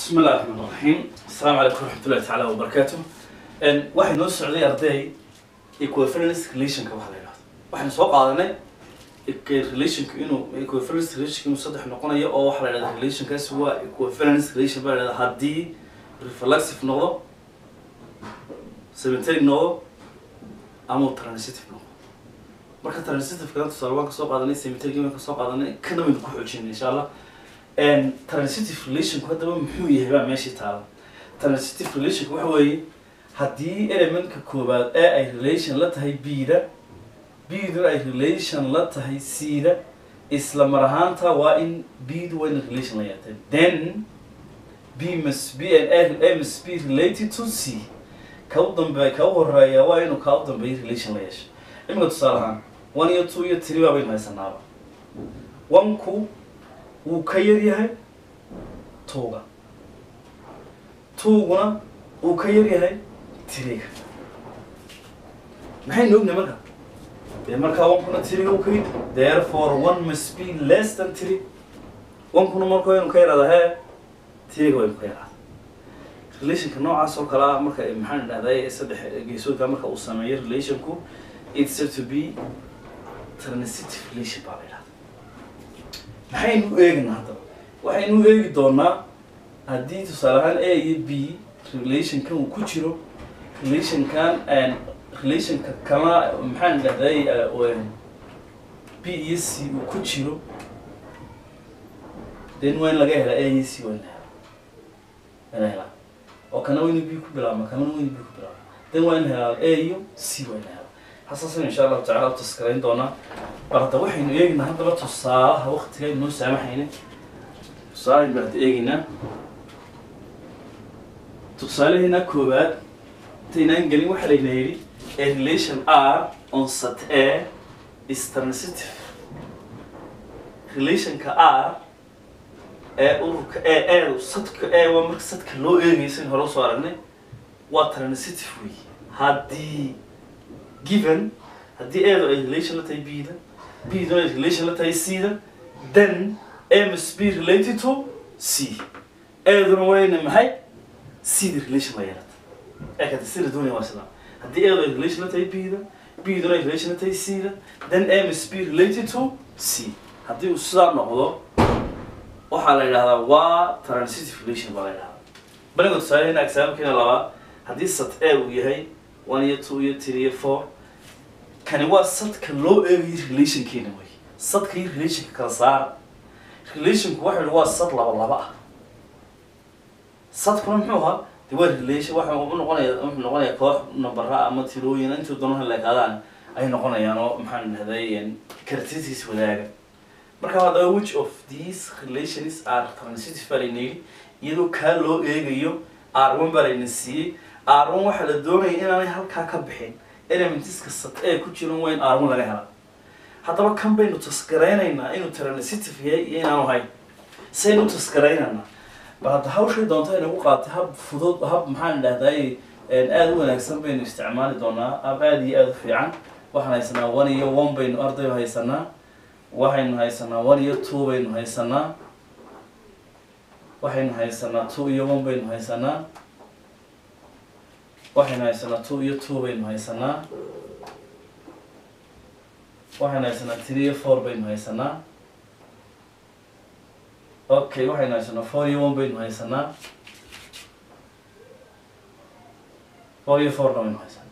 بسم الله الرحمن الرحيم السلام عليكم ورحمة الله تعالى وبركاته ان واحد نو سعودي أرضي equivalence relation ka waxa la yiraahdo waxaan soo qaadanay relation inuu equivalence relation inuu saddex noqonayo oo waxa la yiraahdo relation kaas waa equivalence relation baa la yiraahdo haddii reflexive noqdo symmetric noqdo ama transitive noqdo marka transitive kana tusaale waan ka soo qaadanay symmetric waan ka soo qaadanay kana waynu ku xoojinay insha allah and transitive relationku haddaba muxuu yahay baa meeshii taala transitive relationku waxa weeye haddii elementka koowaad ee ay relation la tahay b-da b-du ay relation la tahay c-da isla mar ahaanta waa in b-du waa in relation la yeetay then b must be and a, a must be related to c ka u dambe ka u horeeya waa inuu ka u dambeeya relation la yeesho iminka tusaale ahaan one iyo two iyo three baa baynu haysanaaba one-ku wuu ka yar yahay tuuga tuuguna wuu ka yar yahay tiriga maxaynu ognahay marka dee markaa onkuna tiriga u ka yid therefore one must be less than three onkuna marka waynu ka yaraada hee tiriga waynu ka yaraada relationka noocaas oo kale ah marka maxaan dhahday saddex geesoodka marka uu sameeyo relationku it's said to be transitive relation baa la yidhahda maxaynu eegnaa haddaba waxaynu eegi doonaa haddii tusaale ahaan a iyo b relationkan uu ku jiro relationkan relationka kama maxaan dhahday b iyo c uu ku jiro then waa in laga helaa a iyo c waa in la helaa in la helaa oo kana waa inu b ku bilaabma kana waa inu b ku bilaabma then waa in la helaa a iyo c waa in la helaa hasaasan insha allahu tacala u taskarayn doonaa bal hadda waxaynu eegnaa haddaba tusaalaha waktiga inoo saamaxayna tusaalahaynu hadda eegeynaa tusaalaheena koowaad intaynaan gelin waxaa layna yidhi a relation r on sat a is transitive relationka r ee ururka e e sadka e waa marka sadka loo eegaysan hore usoo aragnay waa transitive wey haddii given haddii eedu ay relation la tahay b-da b-duna ay relation la tahay c-da then a must be related to c eeduna wayna maxay c-da relation la yeelata ee kata sida doonaya waa sidaa haddii eedu ay relation la tahay b-da b-duna ay relation la tahay c-da then a must be related to c haddii uu sidaa noqdo waxaa la yidhahdaa waa transitive relation baa la yidhahdaa baniga tusaalehena exaamkeena labaad haddii sat a uu yahay one iyo two iyo three iyo four kani waa sadka loo eegayo relationkeena wey sadka iyo relationka kala saara relationku waxa waa sad laba laba ah sadkuna muxuu ahaa de waa relation waxa u noqonaya wuxuu noqonaya koox nambara ama tirooyin intuu doonaha leekaadaan ay noqonayaan oo maxaan dhahday characteristics wadaaga marka haddaba which of these relations are transitive baa layna yidhi iyadoo kaa loo eegayo r one baa layna siiyey r one waxaa la doonaya inaanay halkaa ka bixin elementiska sat ee ku jiran waa in r one laga helaa haddaba kan baynu tasgaraynaynaa inuu transitive yahay iyo inaanu hayn saynu u tasgaraynaynaa bal hadda hawshay doonta inagu qaatay hab fudud hab maxaan dhahday aada u wanaagsan baynu isticmaali doonaa hab aada iyo aada u fiican waxaan haysanaa one iyo one baynu arday haysanaa waxaynu haysanaa one iyo two baynu haysanaa waxaynu haysanaa two iyo one baynu haysanaa waxaynu haysanaa two iyo two baynu haysanaa waxaynu haysanaa three iyo four baynu haysanaa okay waxaynu haysanaa four iyo one baynu haysanaa four iyo fourna baynu haysanaa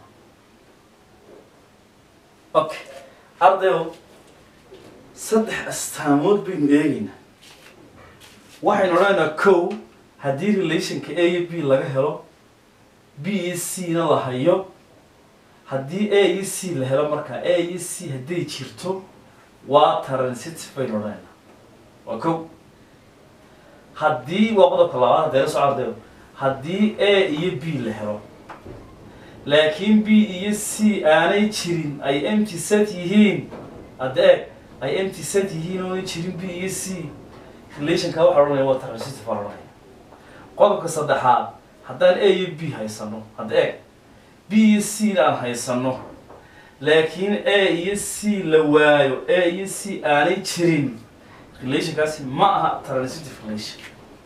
okay ardayo saddex astaamood baynu eegeynaa waxaynu odhanaynaa kow haddii relationka a iyo b laga helo b iyo c na la hayo haddii a iyo c la helo markaa a iyo c hadday jirto waa transitive baynu odhanaynaa waa kow haddii waa qodobka labaad haddee la soo ardayo haddii a iyo b la helo laakiin b iyo c aanay jirin ay empty set yihiin haddee ay empty set yihiin oonay jirin b iyo c relationka waxaa odhanaya waa transitive baa odhanaya qodobka saddexaad haddaan a iyo b haysano hadda eeg b iyo c na aan haysano laakiin a iyo c la waayo a iyo c aanay jirin relationkaasi ma aha transitive relation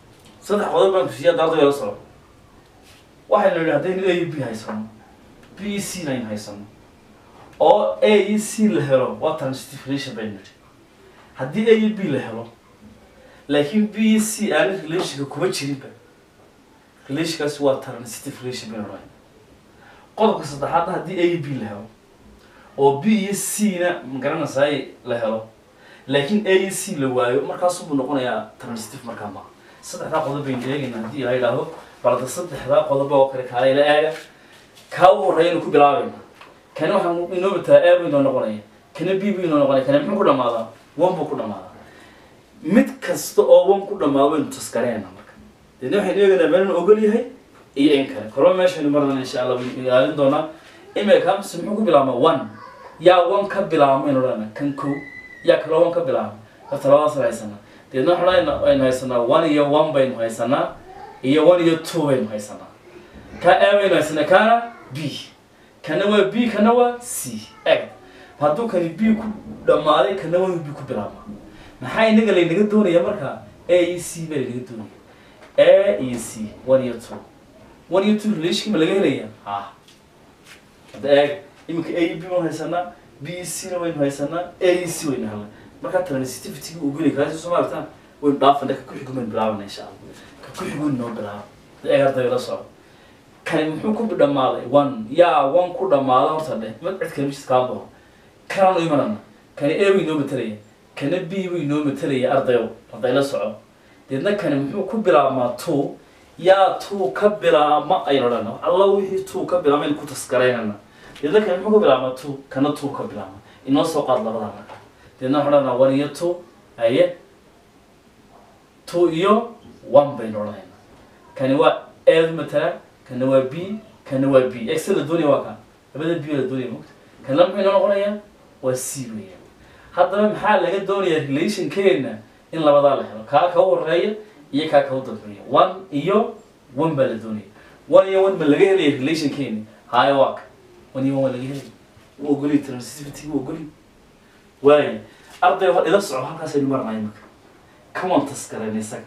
saddex qodob baan kusiiya dardo la soco waxaynu nidhi haddaynu a iyo b haysano b e c naynu haysano oo a iyo c la helo waa transitive relation baynu nidhi haddii a iyo b la helo laakiin b iyo c aana relationka kuma jirinba relationkaasi waa transitive relation baynu odhanay qodobka saddexaadna haddii a iyo b la helo oo b iyo c na magaranaysaay la helo laakiin a iyo c la waayo markaasubuu noqonayaa transitive markaa maa saddexdaa qodob baynu eegaynaa haddii la yidhaahdo balda saddexdaa qodob oo kale kaala ila eega kaa ugu horreeyanu ku bilaabayna kana waxaan inoo mataa a buu inoo noqonaya kana b buu inoo noqonaya kana muxuu ku dhamaadaa one buu ku dhamaadaa mid kasta oo one ku dhamaado waynu taskareenna marka deedna waxaynu eegaynaa meelanu ogol yahay iyo in kale korba meeshaynu marnana insha allah waynu ilaalin doonaa imika mise muxuu ku bilaabmaa one yaa one ka bilaabmaynu odhana kan kow yaa kaloo one ka bilaabma horta labadaas haysanaa deedna waxaan aynu haysanaa one iyo one baynu haysanaa iyo one iyo two baynu haysanaa ka a baynu haysanaa kana b kana waa b kana waa c eg hadduu kani b ku dhammaaday kana waa b ku bilaabma maxaa inaga laynaga doonaya marka a iyo c baa laynaga doonaya a iyo c one iyo two one iyo two relation ma laga helaya ha hadda eeg iminka a iyo b baynu haysanaa b iyo c na waynu haysanaa a iyo c waynu helnay markaa transitivity uu geli kaasi soo maartaan waynu dhaafana ka kuxigu baynu bilaabana insha allah ka kuxigu noo bilaaba eeg arday la soco kani muxuu ku dhammaaday one yaa one ku dhamaada horta dheh mad cid kale mishis kaa baxo kanaan u imanana kani a buu inoo matalaya kana b buu inoo matalaya ardayo arday la soco deedna kani muxuu ku bilaabmaa two yaa two ka bilaabma aynu odhana alla wixii two ka bilaabma aynu ku taskaraynana deedna kani muxuu ku bilaabmaa two kana two ka bilaabma inoo soo qaad labadaa marka deedna waxaan odhanaa one iyo two aye two iyo one baynu odhanayna kani waa a matala kana waa b kana waa b x la doonaya waa ka labada b la doonaya mogta kana muxuu inoo noqonayaa waa c weeyaan haddaba maxaa laga doonayaa relationkeena in labadaa la helo kaa ka horeeya iyo kaa ka u dambeeya one iyo one baa la doonaya one iyo one ma laga helaya relationkeeni haya waa ka one iyo one waa laga helaya wuu ogoliy transitivity wuu ogoliy waaya arday hor ila soco halkaasaynu marnay marka kawan taskareen isaga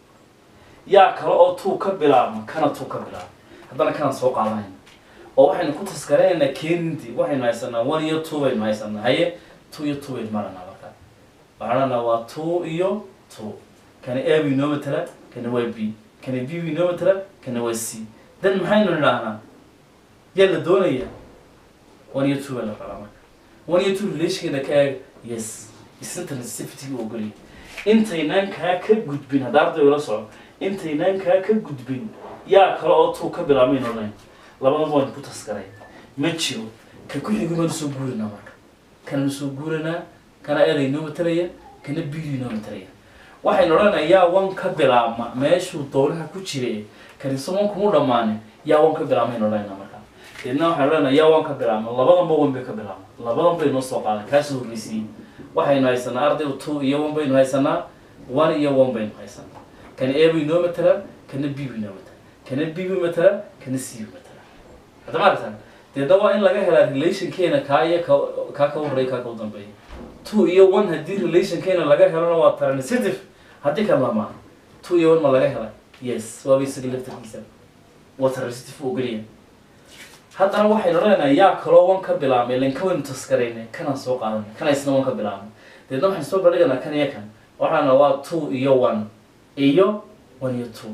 yaa kale oo tuu ka bilaabma kana tuu ka bilaabma haddana kanaan soo qaadanayna oo waxaynu ku taskareynaa keenintii waxaynu haysanaa one iyo two baynu haysanaa haye two iyo two baynu maranaa markaa waxaan odhanaa waa two iyo two kana a buu inoo matala kana waa b kana b buu inoo matala kana waa c dan maxaynu nidhaahnaa yaa la doonaya one iyo two baa la rabaa marka one iyo two relationkeena ka eeg yes isna transitivity u ogolyahay intaynaan kaa ka gudbin hadda arday ula soco intaynaan kaa ka gudbin yaa kale oo tuu ka bilaabmayn odhan labadaba waynu ku taskaray ma jiro ka ku xigi baanu soo guurinaa marka kananu soo guuranaa kana eeda inoo matalaya kana bidu inoo matalaya waxaynu odhanaa yaa wan ka bilaabma meeshuu dowlaha ku jire kaniso wan kuma dhammaane yaa wan ka bilaabmaynu odhanayna marka deedna waxaynu odhanaa yaa wan ka bilaabma labadanba wan bay ka bilaabma labadan bay noo soo qaadan kaasoo horreysiiyey waxaynu haysanaa ardaygu two iyo one baynu haysanaa one iyo one baynu haysanaa kana a buu inoo matalaa kana b buu inoo matalaa kana b buu matalaa kana c buu matalaa hadda ma aragtaan deedna waa in laga helaa relationkeena kaa iyo ka kaa ka horreeya kaa ka u dambeeya two iyo one haddii relationkeena laga helona waa transitive haddii kan lamaa two iyo one ma laga hela yes waaba isaga laftarkiisa waa transitive u ogoliya haddana waxaynu odhanaynaa yaa kaloo wan ka bilaabmay ilan ka waynu taskarayna kanaan soo qaadanay kana isna wan ka bilaabmay deedna waxaynu soo bandhiganaa kan iyo kan waxaana waa two iyo one iyo one iyo two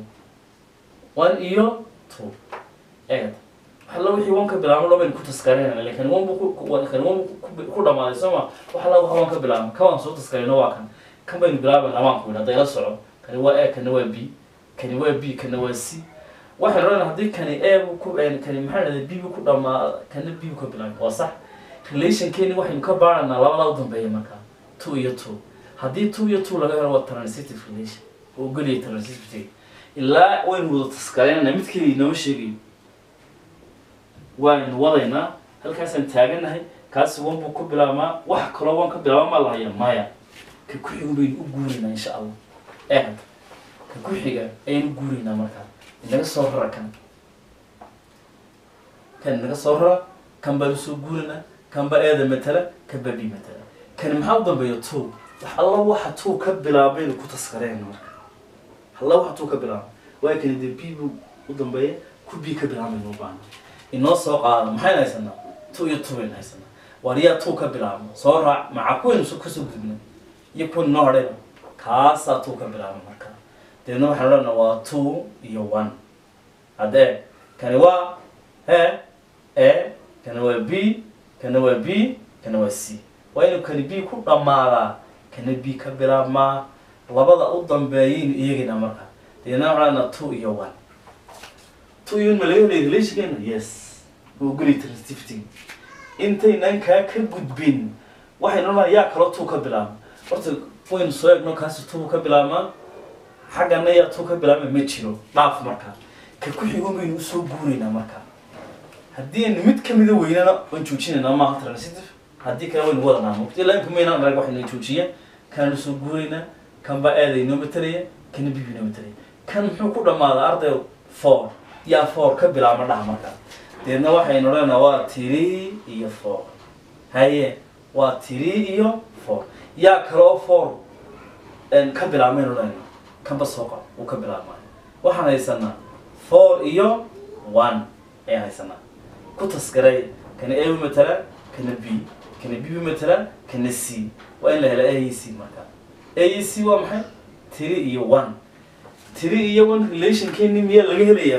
one iyo two eegad waxalla wixii wan ka bilaabma dhan baynu ku taskarayna ilan kan wan buu ku kan wan buu ku dhamaaday soo ma waxalla waxa wan ka bilaabma ka waan soo taskarayno waa kan kan baynu bilaabayna amaan ku yidhi hadda ila soco kani waa a kana waa b kani waa b kana waa c waxay odhanaa haddii kani a buu ku kani maxaa dhahday b buu ku dhamaa kana b buu ka bilaabay waa sax relationkeeni waxaynu ka baaraynaa labadaa u dambeeya markaa two iyo two haddii two iyo two laga helo waa transitive relation oo ogoliyay transitivity ilaa waynu wada taskareynana mid keliya inooma sheegayo waaynu wadaynaa halkaasaan taaganahay kaasi wan buu ku bilaabmaa wax kaloo wan ka bilaaba ma lahaya maya ka ku xigu baynu u guuraynaa insha allah eegad ka ku xiga ayaynu u guuraynaa markaa inaga soo rara kan kan inaga soo rara kan baa usoo guurana kan baa eeda matala kan baa bi matala kan maxaa u dambeeya two wax alla waxa two ka bilaabaynu ku taskareen marka alla waxa two ka bilaaba waa kani dee b buu u dambeeya ku b ka bilaabmaynu u baahna inoo soo qaada maxaynu haysanaa two iyo two baynu haysanaa waar yaa two ka bilaabma soo raac maca kuwaynu so kasoo gudbnay iyo kuwan inoo hadhayna kaasaa two ka bilaabma marka deedna waxaan odhanaa waa two iyo one haddee kani waa he e kana waa b kana waa b kana waa c waa inuu kani b ku dhammaadaa kana b ka bilaabmaa labada u dambeeyaynu iyagina marka deedna waxaan odhanaa two iyo one two iyo one ma laga helay relationkeena yes waa guri transitivity intaynan kaa ka gudbin waxaynu odhanaa yaa kaloo two ka bilaabma horta waynu soo egno kaasi two ka bilaabmaa xaggana yaa two ka bilaabma ma jiro dhaaf marka ka ku xigo baynu usoo guuraynaa marka haddii aynu mid kamida weynana waan joojinaynaa maaha transitive haddii kale waynu wadanaa mugti ilaa imka maynaan arag waxaynu joojiyeen kananu soo guuraynaa kan baa aada inoo matalaya kana bibi inoo matalaya kan muxuu ku dhammaadaa arday four yaa four ka bilaabma dhaha marka deedna waxaynu odhanaa waa three iyo four haye waa three iyo four yaa kaloo four ka bilaabmaynu odhanayna kanba soo qab uu ka bilaabmaayo waxaan haysanaa four iyo one ayaan haysanaa ku taskaray kana a u matala kana b kana b u matala kana c waa in la hela a iyo c marka a iyo c waa maxay three iyo one three iyo one relationkeeni miyaa laga helayaa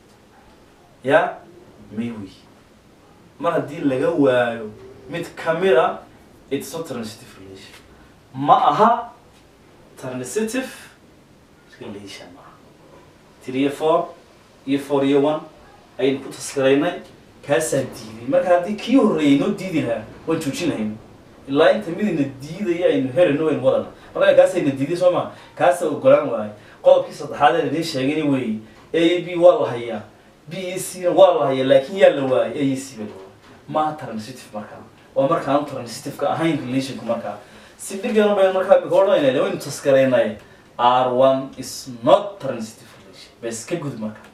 ya maywi mar haddii laga waayo mid kamid a it's not transitive relation ma aha transitive relation maaha three iyo four iyo four iyo one ayaynu ku taskaraynay kaasaan diiday marka haddii kii horreeyay noo diidi lahaa waan joojin lahayno ilaa inta midina diidaya aynu herayno waynu wadana marka kaasayna diiday soo maa kaasa ogolaan waayo qodobkii saddexaad ee idiin sheegayna weeye a iyo b waa la hayaa b iyo c na waa la hayaa laakiin yaa la waayay a iyo c baa la waayay maaha transitive markaa waa markaan transitive-ka ahayn relationku markaa si dhib yaran baynu markaa imika odhanayna waynu taskaraynay r one is not transitive relation bes ka gud marka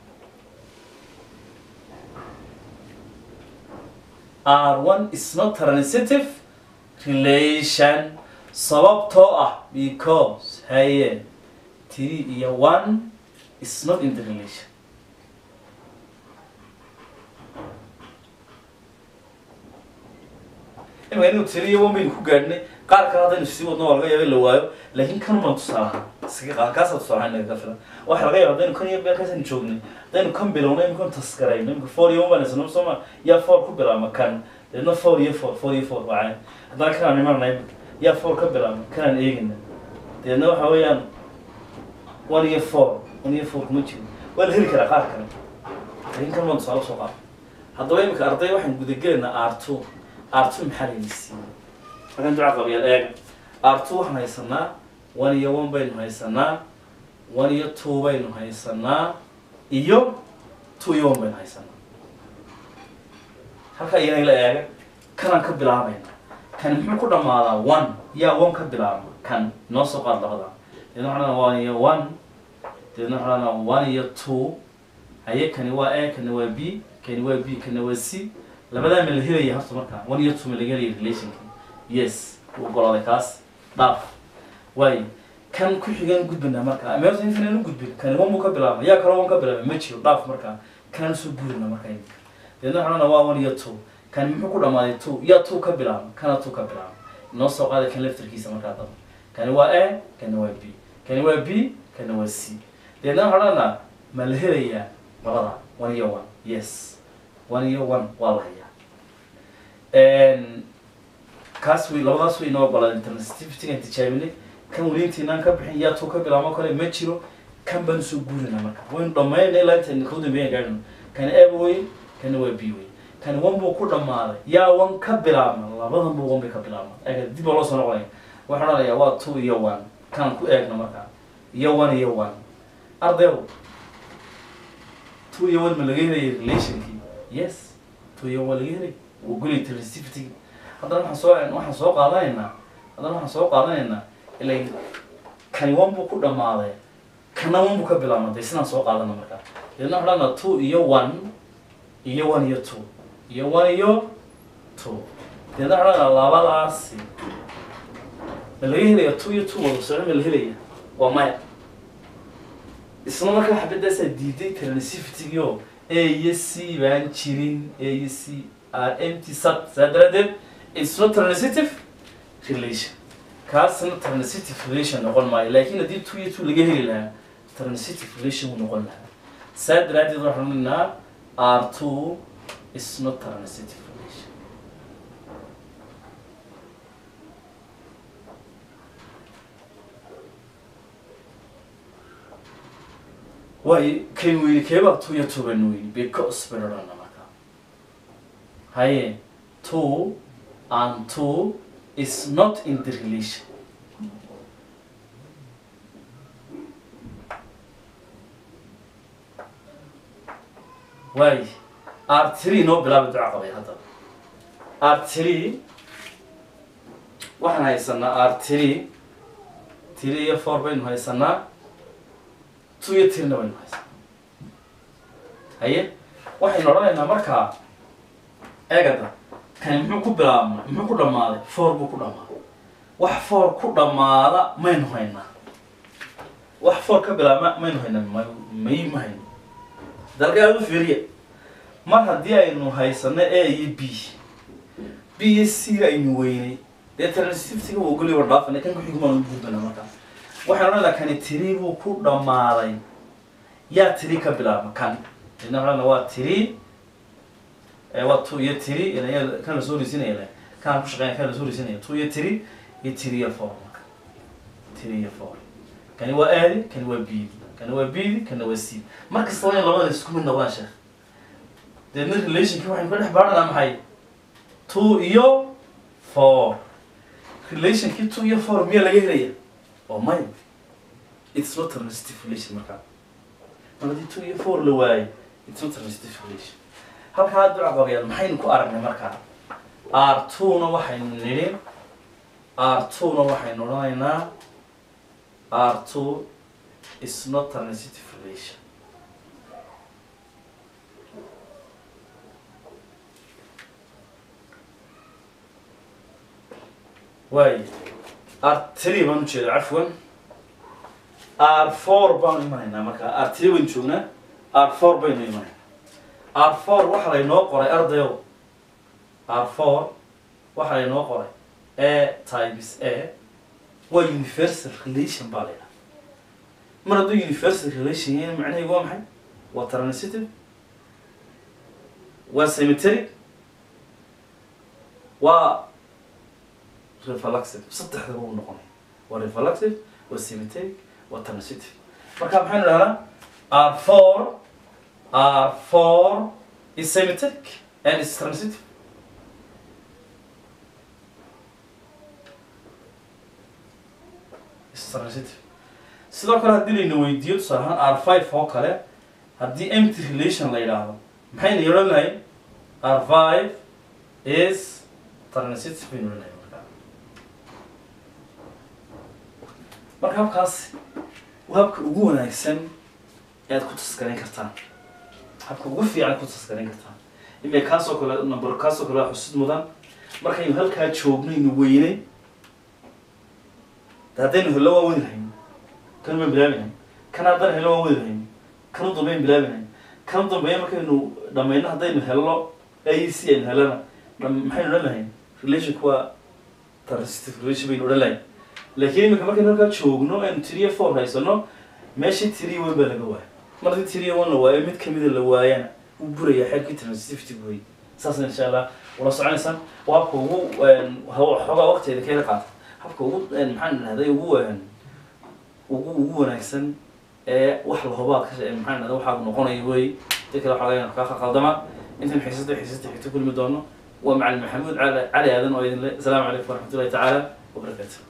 R1 is not transitive relation sababtoo ah because haye three iyo one is not in the relation imika inuu three iyo one baynu ku gaadhnay qaar kale haddaynu sii wadno waa laga yaaba in la waayo laakiin kan baan tusaalaha iskaga qaad kaasaa tusaalaha inaga filan waxa laga yaaba haddaynu kan iyo beerkaasaynu joognay haddaynu kan bilowno imika taskarayno imika four iyo one baan isno soo ma yaa four ku bilaabma kan deedna four iyo four four iyo four waa haddana kanaan imanana imika yaa four ka bilaabma kanaan eegina deedna waxa weeyaan one iyo four one iyo four kuma jiro waa la heli karaa qaar kale laakiin kan baan tusaale soo qaada haddaba imika arday waxaan gudagelaynaa r two r two maxaa layna siiyey markaan duca qabiyaal eega r two waxaan haysanaa one iyo one baynu haysanaa one iyo two baynu haysanaa iyo two iyo one baynu haysanaa halkaa iyana la eega kanaan ka bilaabayna kan muxuu ku dhammaadaa one yaa one ka bilaabma kan noo soo qaad labada deedna waxaan odhanaa one iyo one deedna waxaan odhanaa one iyo two haye kani waa a kani waa b kani waa b kani waa c labadaa ma la helaya horta markaa one iyo two ma laga helaya relationka yes u ogolaaday kaas dhaaf waayo kan ku xigaan gudbinaa markaa meelta intaan u gudbin kani one buu ka bilaabma yaa kaloo one ka bilaabma ma jiro dhaaf markaa kanaan soo guurina markaa imika deedna waxaan odhanaa waa one iyo two kani muxuu ku dhammaaday two yaa two ka bilaabma kana two ka bilaabma inoo soo qaaday kan laftarkiisa markaa daba kani waa a kani waa b kani waa b kani waa c deedna waxaan odhanaa ma la helayaa labada one iyo one yes one iyo one waa la hayaa kaas way labadaas way inoo ogolaadeen transitivity-gaan tijaabinay kan weliintiinaan ka bixin yaa two ka bilaabmo kale ma jiro kan baan usoo guurinaa marka waynu dhammaynay ilaa intaan kau dambeeyan gaadhino kani a wey kani waa b wey kani one buu ku dhammaaday yaa one ka bilaabma labadan buu one bay ka bilaabma eega dib baa loo soo noqonaya waxaan odhanayaa waa two iyo one kan ku eegna markaa iyo one iyo one ardayow two iyo one ma laga helaya relationkii yes two iyo one laga helay wuu gulay transitivity haddana waxaan soo waxaan soo qaadanaynaa haddana waxaan soo qaadanaynaa ilay kani one buu ku dhammaaday kana one buu ka bilaabmatay sidaan soo qaadana markaa deedna waxaan odhanaa two iyo one iyo one iyo two iyo one iyo two deedna waxaan odhanaa labadaasi ma laga helaya two iyo two wada socdo ma la helaya waa maya isla markaa xabadaasaa diiday transitivity-gio a iyo c baan jirin a iyo c are empty sat saa daraadeed it's not transitive relation kaasna transitive relation noqon maayo laakiin haddii two iyo two laga heli lahaa transitive relation wuu noqon lahaa saa daraadeed waxaan odhanaa r two is not transitive relation waayo kan weyni keebaa two iyo two baan weyni because baynu odhanaa marka haye two and two is not in the relation waayo r three noo bilaaba duca qabay hadda r three waxaan haysanaa r three three iyo four baynu haysanaa two iyo tirina baynu haysanaa haye waxaynu odhanaynaa markaa eegada kani muxuu ku bilaabmay muxuu ku dhammaaday four buu ku dhammaaday wax four ku dhammaada maynu haynaa wax four ka bilaabma maynu haynaa may may ma hayno dalkaad u fiiriya mar haddii aynu haysano a iyo b b iyo c aynu weynay dee transitivetiga waa goliba dhaafana kan kuxigmaan u gudbana markaa waxaan odhanaynaa kani tiri buu ku dhammaaday yaa tiri ka bilaabma kan ina waxaan waa tiri waa two iyo tiri kan la soo risinaya le kan ku shaqeeya kan la soo risinaya two iyo tiri iyo tiri iyo four marka tiri iyo four kani waa aadi kani waa bidi kani waa bidi kani waa c mar kasta waa in labada isku mid noqdaan sheekh deedna relationki waxaynu ka dhex baadhanaa maxay two iyo four relationkii two iyo four miyaa laga helaya oo maya it's not transitive relation markaa mar haddii two iyo four la waayo it's not transitive relation halkaa duca qabayaal maxaynu ku aragnay markaa r two na waxaynu nidhi r two na waxaynu odhanaynaa r two is not transitive relation waayo r three baan ujeeda cafwan r four baanu imanaynaa markaa r three baynu joognaa r four baynu imanaynaa r four waxa laynoo qoray ardayow r four waxa laynoo qoray a times a waa universal relation baa laydhaha mar hadduu universal relation yahay macnaheedu waa maxay waa transitive waa cemeteric waa reflexive saddexdaba uu noqonaya waa reflexive waa cemeteric waa transitive marka maxaynu dhahnaa r four r four is cemeteric and is transitive is transitive sidoo kale haddii layna weydiiyo tusaale ahaan r five oo kale haddii empty relation la yidhaahdo maxayna odhan lahayn r five is transitive baynu odhan lahayn markaa marka habkaas waa habka ugu wanaagsan ee aad ku taskarayn kartaan habka ugu fiican ku taskarayn kartaan imika kaasoo kale number kaasoo kale waa xusid mudan markaynu halkaa joognaynu weynay de haddaynu hello waa wadi lahayn kan baan bilaabi lahayn kan haddaan hello waa wadi lahayn kan u dambeyn bilaabi lahayn kan u dambeeya markaynu dhamayno haddaynu hello a c aynu helana maxaynu odhan lahayn relationku waa transitive relation baynu odhan lahayn laakiin imika markaynu halkaa joogno aynu tiriyo four haysano meeshii tiriyo one baa laga waaya mar haddii tiriyo one la waayo mid kamida la waayana wuu buraya xeerkii transitivity buy saasna insha allah ula soconaysaan waa habka ugu xoogaa waqtigeeda ka hela qaata habka ugu maxaan idhahday ugu ugu ugu wanaagsan ee wax lahobaad ka maxaan idhahda waxaa noqonaya wey dad kale waxaa laga kaa khaldama intan xiisada xiisada xigto kulmi doono waa macalin maxamuud cali cali aadan oo idin le asalaamu calaykum waraxmatullahi tacaala wabarakaatu